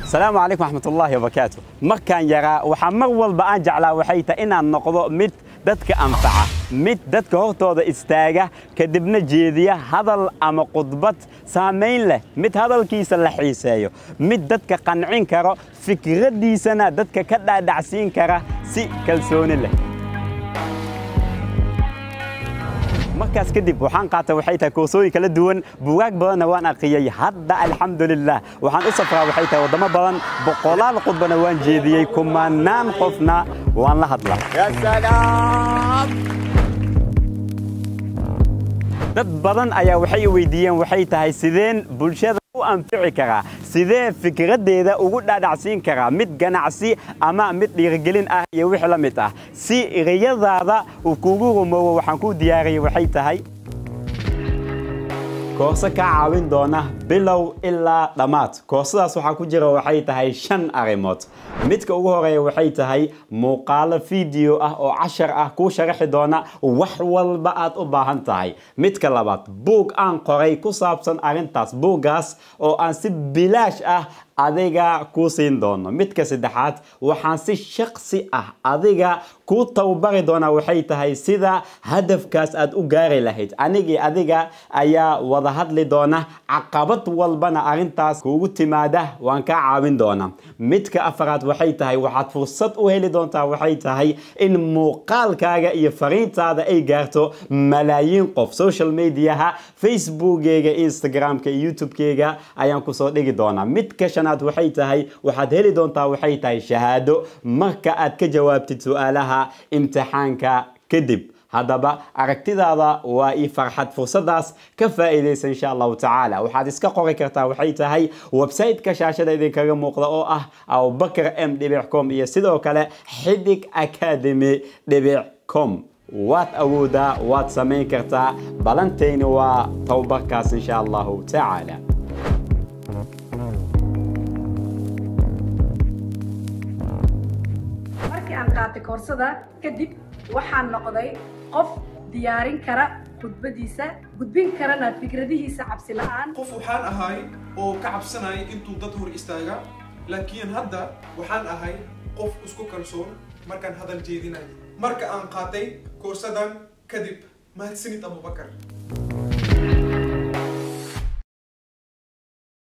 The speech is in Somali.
asalaamu calaykum waxmatullaahi wabarakaatu markaan yaraa waxaa mar walba aan jeclaa waxay tahay inaan noqdo mid dadka anfaca mid dadka hortooda istaaga kadibna jeediya hadal ama khudbad saamayn leh mid hadalkiisa la xiiseeyo mid dadka qancin karo fikraddiisana dadka ka dhaadhacsiin kara si kalsooni leh markaas kadib waxaan qaatay waxay tahay koorsooyin kala duwan bugaag badanna waan aqriyey hadda alxamdulilah waxaan u safraa waxay tahay waddamo badan boqolaal khudbana waan jeediyey kumanaan qofna waan la hadlaa dad badan ayaa waxay i weydiiyeen waxay tahay sideen bulshada u anfici karaa sidee fikraddeeda ugu dhaadhacsiin karaa mid ganacsi ama mid dhiirigelin ah iyo wix la mid ah si ereyadaada uu kuugu rumoobo waxaan kuu diyaariyey waxay tahay koorso kaa caawin doona bilow ilaa dhammaad koorsadaas waxaa ku jira waxay tahay shan arrimood midka ugu horeeya waxay tahay muuqaalo fiideo ah oo cashar ah kuu sharaxi doona wax walba aad u baahan tahay midka labaad buug aan qoray ku saabsan arrintaas buuggaas oo aan si bilaash ah adiga kuu siin doono midka saddexaad waxaan si shaksi ah adiga kuu tababari doonaa waxay tahay sida hadafkaas aad u gaari lahayd anigii adiga ayaa wada hadli doona caqabad walbana arrintaas kuugu timaada waan kaa caawin doonaa midka afaraad waxay tahay waxaad fursad u heli doontaa waxay tahay in muuqaalkaaga iyo fariintaada ay gaarto malaayiin qof social mediaha facebookeyga instagramka iyo youtubekeyga ayaan kusoo dhigi doonaa midka shanaad waxay tahay waxaad heli doontaa waxay tahay shahaado marka aad ka jawaabtid su-aalaha imtixaanka kadib haddaba aragtidaada waa ii farxad fursadaas ka faa'iidaysa insha allahu tacaala waxaad iska qori kartaa waxay tahay website-ka shaashada idinkaga muuqda oo ah abubakar m dhibic com iyo sidoo kale xidig academy dhibic com waad awoodaa waad samayn kartaa balantayni waa tababarkaas insha allahu tacaala markii aan qaatay koorsada kadib waxaan noqday qof diyaarin kara khudbadiisa gudbin karana fikradihiisa cabsi la'aan qof waxaan ahay oo ka cabsanaya intuu dad hor istaaga laakiin hadda waxaan ahay qof isku kalsoon markaan hadal jeedinayo marka aan qaatay koorsadan kadib mahadsanid abubakar